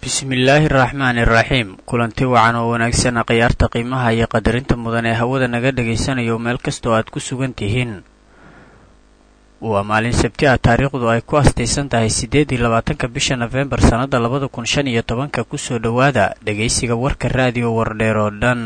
bismillaahi araxmaani iraxiim kulanti wacan oo wanaagsan khiyaarta qiimaha iyo qadarinta mudan ee hawada naga dhagaysanayo meel kastoo aad ku sugan tihiin waa maalin sabti ah taariikhdu ay ku astaysan tahay siddeed iyo labaatanka bisha nofembar sannadda labada kun shan iyo tobanka kusoo dhowaada dhegaysiga warka raadiyo wardheer oo dhan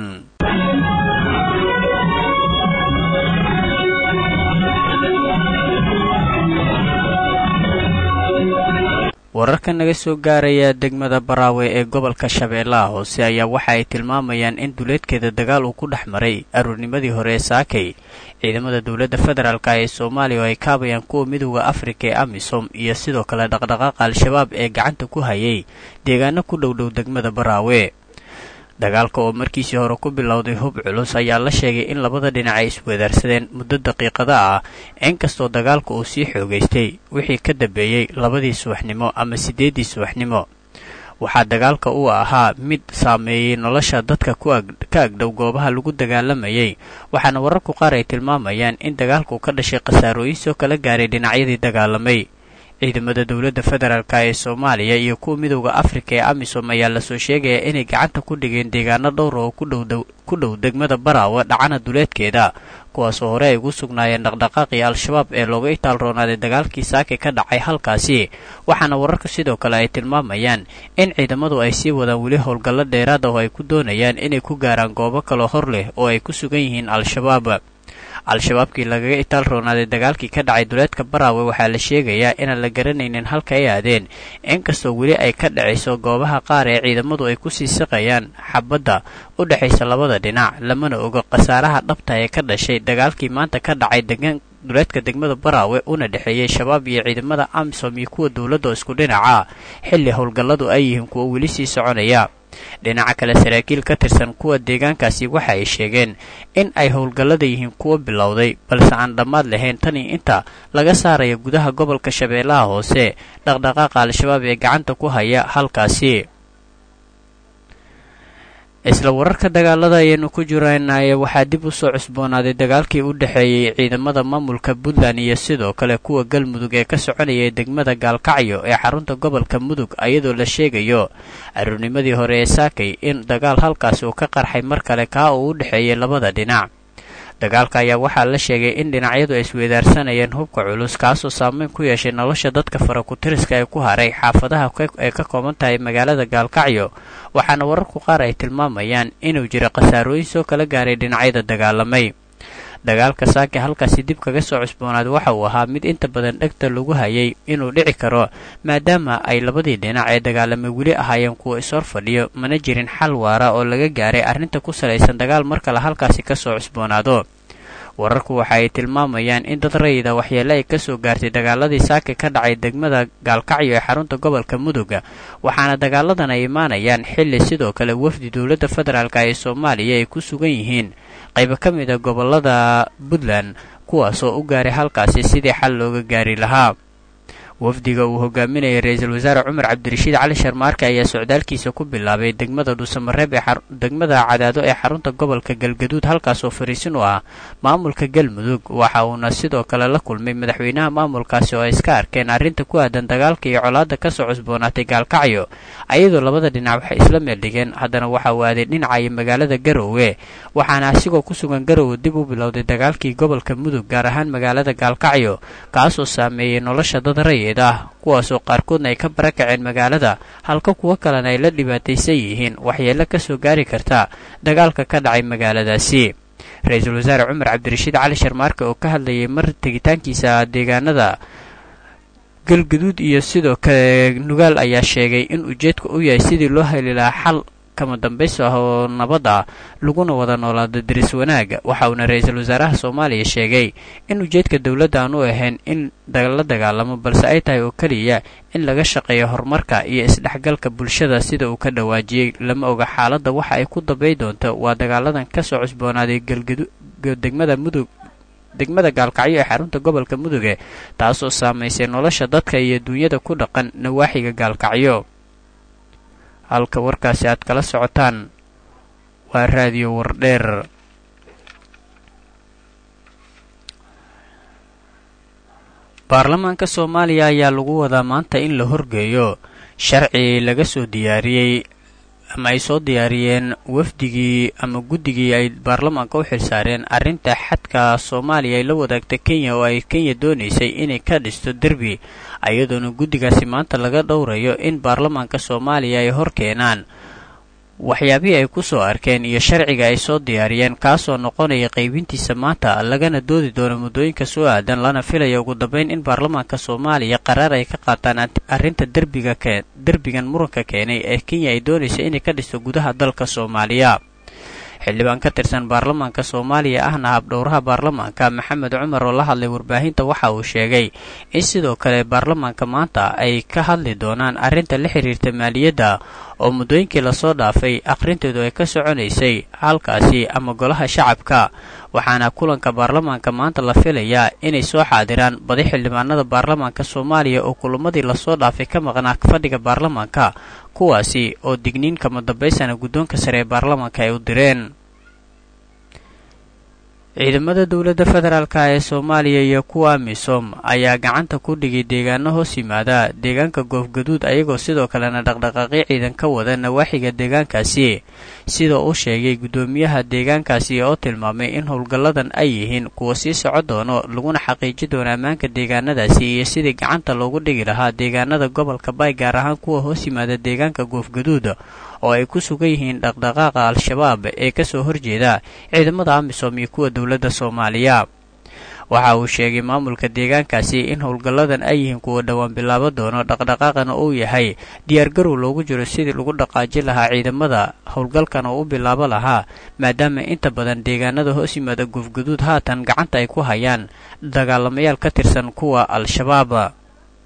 wararka naga soo gaaraya degmada baraawe ee gobolka shabeellaha hoose ayaa waxa ay tilmaamayaan in duleedkeeda dagaal uu ku dhex maray aruurnimadii hore ee saakay ciidamada dowladda federaalk ee soomaaliya oo ay kaabayaan kuwa midooda afrika ee amisom iyo sidoo kale dhaqdhaqaaqa al-shabaab ee gacanta ku hayay deegaano ku dhowdhow degmada baraawe dagaalka oo markiisii hore ku bilowday hub culus ayaa la sheegay in labada dhinac ay isweedaarsadeen muddo daqiiqada ah inkastoo dagaalka uu sii xoogaystay wixii ka dambeeyey labadii subaxnimo ama siddeeddii subaxnimo waxaa dagaalka uu ahaa mid saameeyey nolosha dadka ka agdhow goobaha lagu dagaalamayay waxaana wararku qaar ay tilmaamayaan in dagaalku ka dhashay khasaarooyin soo kala gaaray dhinacyadii dagaalamay ciidamada dowladda federaalk ee soomaaliya iyo kuwa midowda afrika ee amisom ayaa lasoo sheegayaa inay gacanta ku dhigeen deegaano dhowra oo ku dhow degmada baraawe dhacana duleedkeeda kuwaasoo hore ay ugu sugnaayeen dhaqdhaqaaqii al-shabaab ee looga itaalroonaaday dagaalkii saake ka dhacay halkaasi waxaana wararka sidoo kale ay tilmaamayaan in ciidamadu ay sii wadaan weli howlgallo dheeraad ah oo ay ku doonayaan inay ku gaaraan goobo kaloo hor leh oo ay ku sugan yihiin al-shabaab al-shabaabkii lagaga itaal roonaaday dagaalkii ka dhacay duleedka baraawe waxaa la sheegayaa inaan la garanaynin halka ay aadeen inkastoo weli ay ka dhacayso goobaha qaar ee ciidamadu ay ku sii siqayaan xabadda u dhexaysa labada dhinac lamana ogo khasaaraha dhabta ee ka dhashay dagaalkii maanta ka dhacay degan duleedka degmada baraawe una dhexeeyey shabaab iyo ciidamada amisom iyo kuwa dowladda oo isku dhinaca xilli howlgalladu ay yihiin kuwa weli sii soconaya dhinaca kale saraakiil ka tirsan kuwa deegaankaasi waxa ay sheegeen in ay howlgallada yihiin kuwa bilowday balse aan dhammaad lahayn tanii inta laga saaraya gudaha gobolka shabeellaha hoose dhaqdhaqaaqa al-shabaab ee gacanta ku haya halkaasi isla wararka dagaalada ayaynu ku jiranaye waxaa dib u soo cusboonaaday dagaalkii u dhexeeyey ciidamada maamulka puntland iyo sidoo kale kuwa galmudug ee ka soconayay degmada gaalkacyo ee xarunta gobolka mudug ayadoo la sheegayo aruurnimadii hore ee saakay in dagaal halkaasi uu ka qarxay mar kale kaa uu u dhexeeyey labada dhinac dagaalka ayaa waxaa la sheegay in dhinacyadu ay isweedaarsanayeen hubka culus kaasoo saameyn ku yeeshay nolosha dadka farakutiriska ee ku haray xaafadaha ay ka kooban tahay magaalada gaalkacyo waxaana wararku qaar ay tilmaamayaan inuu jiro khasaarooyin soo kala gaaray dhinacyada dagaalamay dagaalka saake halkaasi dib kaga soo cusboonaad waxa uu ahaa mid inta badan dhegta lagu hayay inuu dhici karo maadaama ay labadii dhinac ee dagaalamay weli ahaayeen kuwa ishor fadhiyo mana jirin xal waara oo laga gaaray arrinta ku salaysan dagaal mar kale halkaasi ka soo cusboonaado wararku waxa ay tilmaamayaan in dad rayida waxyeele ay ka soo gaartay dagaaladii saake ka dhacay degmada gaalkacyo ee xarunta gobolka muduga waxaana dagaaladan ay imaanayaan xilli sidoo kale wafdi dowladda federaalk ee soomaaliya ay ku sugan yihiin qaybo ka mid a gobolada puntland kuwaasoo u gaaray halkaasi sidii xal looga gaari lahaa wafdiga uu hogaaminayay ra-iisul wasaare cumar cabdirashiid cali sharmaarke ayaa socdaalkiisa ku bilaabay degmada dhuusamareeb ee degmada cadaado ee xarunta gobolka galgaduud halkaasoo fariisin u ah maamulka galmudug waxa uuna sidoo kale la kulmay madaxweynaha maamulkaasi oo ay iska arkeen arrinta ku aadan dagaalka iyo colaadda ka soo cusboonaatay gaalkacyo ayadoo labada dhinac waxay isla meeldhigeen haddana waxa uu aaday dhinacayo magaalada garowe waxaana asigoo ku sugan garowe dib u bilowday dagaalkii gobolka mudug gaar ahaan magaalada gaalkacyo kaasoo saameeyey nolosha dad ray ah kuwaasoo qaarkoodna ay ka barakaceen magaalada halka kuwo kalena ay la dhibaataysan yihiin waxyeelo ka soo gaari karta dagaalka ka dhacay magaaladaasi ra-iisul wasaare cumar cabdirashiid cali sharmaarke oo ka hadlayay mar tegitaankiisa deegaanada galgaduud iyo sidoo kale nugaal ayaa sheegay in ujeedka u yahay sidii loo heli lahaa xal kama dambayso ah oo nabad ah laguna wada noolaado diris wanaaga waxa uuna ra-iisul wasaaraha soomaaliya sheegay in ujeedka dowladda aan u ahayn in la dagaalamo balse ay tahay oo keliya in laga shaqeeyo horumarka iyo isdhexgalka bulshada sida uu ka dhawaajiyey lama oga xaaladda waxa ay ku dambay doonto waa dagaaladan ka soo cusboonaaday degmada mudug degmada gaalkacyo ee xarunta gobolka muduge taasoo saamaysay nolosha dadka iyo duunyada ku dhaqan nawaaxiga gaalkacyo halka warkaasi aad kala socotaan waa raadiyo wardheer baarlamaanka soomaaliya ayaa lagu wadaa maanta in la horgeeyo sharci laga soo diyaariyey ama ay soo diyaariyeen wafdigii ama guddigii ay baarlamaanka u xilsaareen arrinta xadka soomaaliya ay la wadaagta kenya oo ay kenya doonaysay inay ka dhisto derbi iyadoona guddigaasi maanta laga dhowrayo in baarlamaanka soomaaliya ay hor keenaan waxyaabihii ay ku soo arkeen iyo sharciga ay soo diyaariyeen kaasoo noqonaya qaybintiisa maanta lagana doodi doono muddooyinka soo aadan lana filaya ugu dambeyn in baarlamaanka soomaaliya qaraar ay ka qaataan arrinta derbiga derbigan muranka keenay ee kenya ay doonaysa inay ka dhisto gudaha dalka soomaaliya xildhibaan ka tirsan baarlamaanka soomaaliya ahna habdhowraha baarlamaanka maxamed cumar oo la hadlay warbaahinta waxa uu sheegay in sidoo kale baarlamaanka maanta ay ka hadli doonaan arrinta la xiriirta maaliyadda oo muddooyinkii lasoo dhaafay akhrinteedu ay ka soconaysay halkaasi ama golaha shacabka waxaana kulanka baarlamaanka maanta la filayaa inay soo xaadiraan badi xildhibaanada baarlamaanka soomaaliya oo kulamadii lasoo dhaafay ka maqnaa fadhiga baarlamaanka kuwaasi oo digniin kama dambaysana guddoonka sare ee baarlamaanka ay u direen ciidamada dowladda federaalka ee soomaaliya iyo kuwa misom ayaa gacanta ku dhigay deegaano hoos yimaada deegaanka goofgaduud ayagoo sidoo kalena dhaqdhaqaaqyo ciidan ka wada nawaaxiga deegaankaasi sida uu sheegay guddoomiyaha deegaankaasi oo tilmaamay in howlgalladan ay yihiin kuwa sii soco doono laguna xaqiiji doono ammaanka deegaanadaasi iyo sidii gacanta loogu dhigi lahaa deegaanada gobolka baay gaar ahaan kuwa hoos yimaada deegaanka goofgaduud oo ay ku sugan yihiin dhaqdhaqaaqa al-shabaab ee kasoo horjeeda ciidamada amisom iyo kuwa dowladda soomaaliya waxa uu sheegay maamulka deegaankaasi in howlgalladan ay yihiin kuwa dhowaan bilaabo doono dhaqdhaqaaqana uu yahay diyaargarow loogu jiro sidii lagu dhaqaajin lahaa ciidamada howlgalkan oo u bilaabo lahaa maadaama inta badan deegaanada hoos yimaada gufguduud haatan gacanta ay ku hayaan dagaalamayaal ka tirsan kuwa al-shabaab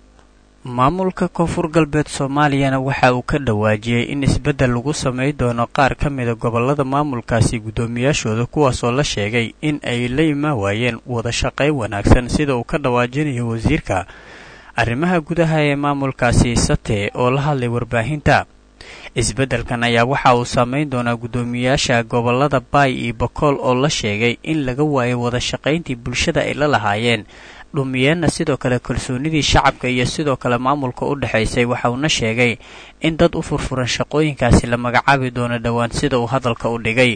maamulka koonfur galbeed soomaaliyana waxa uu ka dhawaajiyey in isbeddel lagu samay doono qaar ka mida gobollada maamulkaasi guddoomiyaashooda kuwaasoo la sheegay in ay la imaan waayeen wada shaqayn wanaagsan sida uu ka dhawaajinayo wasiirka arrimaha gudaha ee maamulkaasi sate oo la hadlay warbaahinta isbeddelkan ayaa waxa uu saameyn doonaa guddoomiyaasha gobollada baay iyo bakool oo la sheegay in laga waayo wada shaqayntii bulshada ay la lahaayeen dhumiyeenna sidoo kale kalsoonidii shacabka iyo sidoo kale maamulka u dhexaysay waxa uuna sheegay in dad u furfuran shaqooyinkaasi la magacaabi doono dhowaan sida uu hadalka u dhigay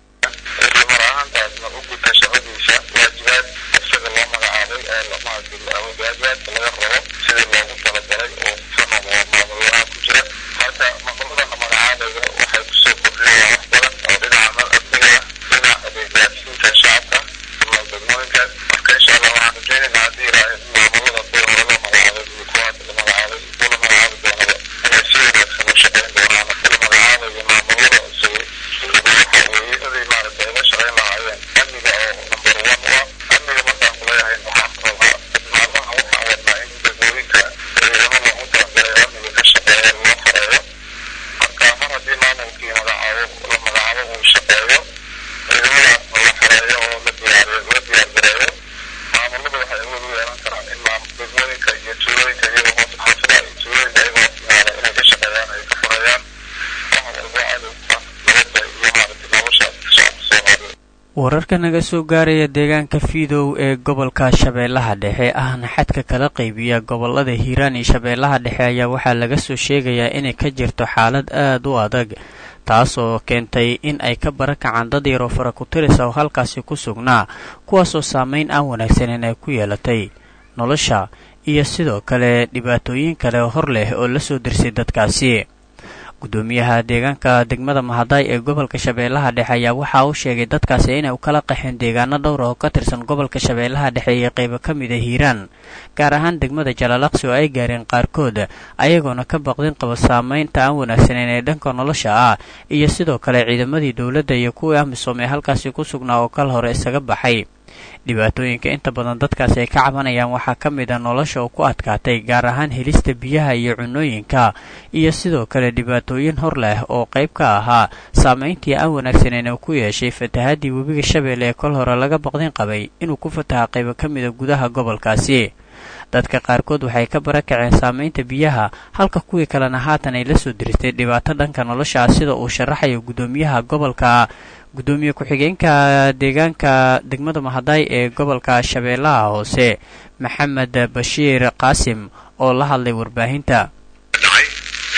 mar ahaantaasna u guta shaqadiisa waajibaad isaga loo magacaabay ee waajibaadka laga rabo sidii loogu talagalay oo fano maamulaha ku jira marka maamulada la magacaabayo waxay kusoo kordhinayaan wax badan oo dhinaca amniga dhinaca adeeggaadsiinta shacabka ama degmooyinkaas marka insha allah waxaan rajaynaynaa haddii ilaahay maamulada kuwa hore loo magacaabay iyo kuwa hadda la magacaabay kuwa la magacaabi doonaba inay si wanaagsan u shaqayn doonaan marka la magacaabayo maamulada cusub waxa weeye inay maaragtay la shaqayn lahaayeen amniga oo number one u ah amniga markaan kuleeyahay waxaan rabaa maalmaha waxaan wadnaa in degmooyinka ciidamo loogu talagalay amniga ka shaqeeya loo xareeyo marka mar haddii maamulkii magacaabo la magacaabo uu shaqeeyo ciidamadaasna la xareeyo oo la diyaariyo la diyaargareeyo maamulada waxay awood u yeelan karaan in degmooyinka iyo tuulooyinka iyagoo hoos xaafadaha iyo tuulooyinka iyagoo hoos yimaada inay ka shaqeeyaan ay ka furayaan wax walbo cadowka nabadda iyo maaragtay nolosha shacabka soomaaliyeed wararka naga soo gaaraya deegaanka fiidow ee gobolka shabeellaha dhexe ahna xadka kala qaybiya gobolada hiiraan iyo shabeellaha dhexe ayaa waxaa laga soo sheegayaa inay ka jirto xaalad aad u adag taasoo keentay in ay ka barakacaan dad yaroo fara ku tirisa oo halkaasi ku sugnaa kuwaasoo saameyn aan wanaagsaneyn ay ku yeelatay nolosha iyo sidoo kale dhibaatooyin kale hor leh oo la soo dirsay dadkaasi guddoomiyaha deegaanka degmada mahadaay ee gobolka shabeellaha dhexe ayaa waxa uu sheegay dadkaasi inay u kala qaxeen deegaano dhowr oo ka tirsan gobolka shabeellaha dhexe iyo qaybo ka mida hiiraan gaar ahaan degmada jalaalaqsi oo ay gaareen qaarkood ayagoona ka baqdin qaba saameynta aan wanaagsaneyn ee dhanka nolosha ah iyo sidoo kale ciidamadii dowladda iyo kuwii amisom ee halkaasi ku sugnaa oo kal hore isaga baxay dhibaatooyinka inta badan dadkaasi ay ka cabanayaan waxaa ka mid a nolosha oo ku adkaatay gaar ahaan helista biyaha iyo cunooyinka iyo sidoo kale dhibaatooyin hor leh oo qayb ka ahaa saameyntii aan wanaagsaneyn uu ku yeeshay fatahaadii webiga shabeelle ee kol hore laga baqdin qabay inuu ku fataha qaybo ka mida gudaha gobolkaasi dadka qaarkood waxay ka barakaceen saameynta biyaha halka kuwii kalena haatan ay la soo diristay dhibaato dhanka nolosha ah sida uu sharaxayo guddoomiyaha gobolka guddoomiye ku-xigeenka deegaanka degmada mahadaay ee gobolka shabeellaha hoose maxamed bashiir qaasim oo la hadlay warbaahinta dhacay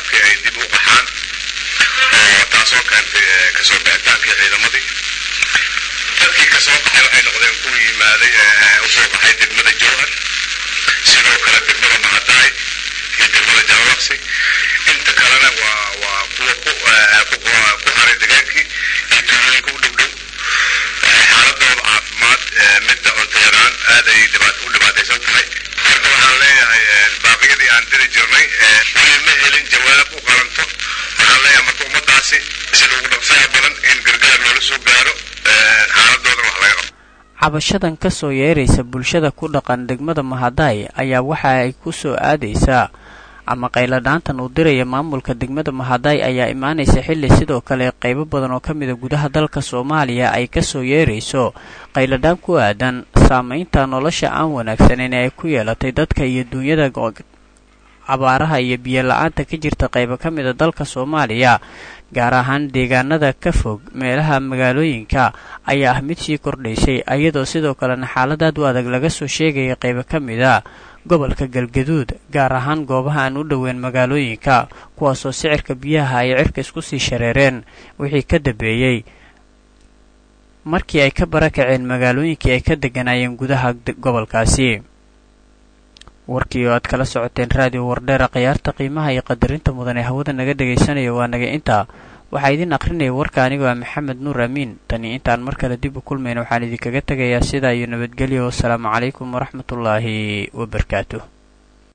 shacabkii ay dib u qaxaan oo taasoo keentay kasoo bixitaankii ciidamadii dadkii kasoo qaxay waxay noqdeen kuwii yimaaday usoo qaxay degmada jowhar sidoo kale degmada mahadaay iyo degmada jalalaqsi inta kalena waa waa kuwa ku haray degaankii iyo tuulooyinka u dhow dhow xaaladooda caafimaad midda cunto yaraan aad ay u dhibaataysan tahay marka waxaan leeyahay baaqiyadii aan diri jirnay weli ma helin jawaab u qalanto waxaan leeyahay marka ummadaasi sida ugu dhaqsaha badan in gargaar loola soo gaaro xaaladoodan wax laga qabto cabashadan ka soo yeeraysa bulshada ku dhaqan degmada mahadaay ayaa waxa ay ku soo aadaysaa ama qayladhaantan uu diraya maamulka degmada mahadaay ayaa imaanaysa xilli sidoo kale qaybo badan oo ka mida gudaha dalka soomaaliya ay ka soo yeerayso qayladhaan ku aadan saamaynta nolosha aan wanaagsaneyn ee ay ku yeelatay dadka iyo duunyada abaaraha iyo biyo la-aanta ka jirta qaybo ka mida dalka soomaaliya gaar ahaan deegaanada ka fog meelaha magaalooyinka ayaa ah mid sii kordhaysay iyadoo sidoo kalena xaaladaad u adag laga soo sheegaya qaybo ka mida gobolka galgaduud gaar ahaan goobaha aan u dhoweyn magaalooyinka kuwaasoo sicirka biyaha ay cirka isku sii shareereen wixii ka dambeeyey markii ay ka barakaceen magaalooyinkii ay ka degganaayeen gudaha gobolkaasi warkii oo aad kala socoteen raadiyo wardheera khiyaarta qiimaha iyo qadarinta mudan ee hawada naga dhegaysanaya waa naga intaa waxaa idin akhrinaya warka anigoo ah maxamed nuur amiin tani intaan mar kale dib u kulmayna waxaan idinkaga tegayaa sidaa iyo nabadgelyo wasalaamu calaykum waraxmatullaahi wabarakaatuh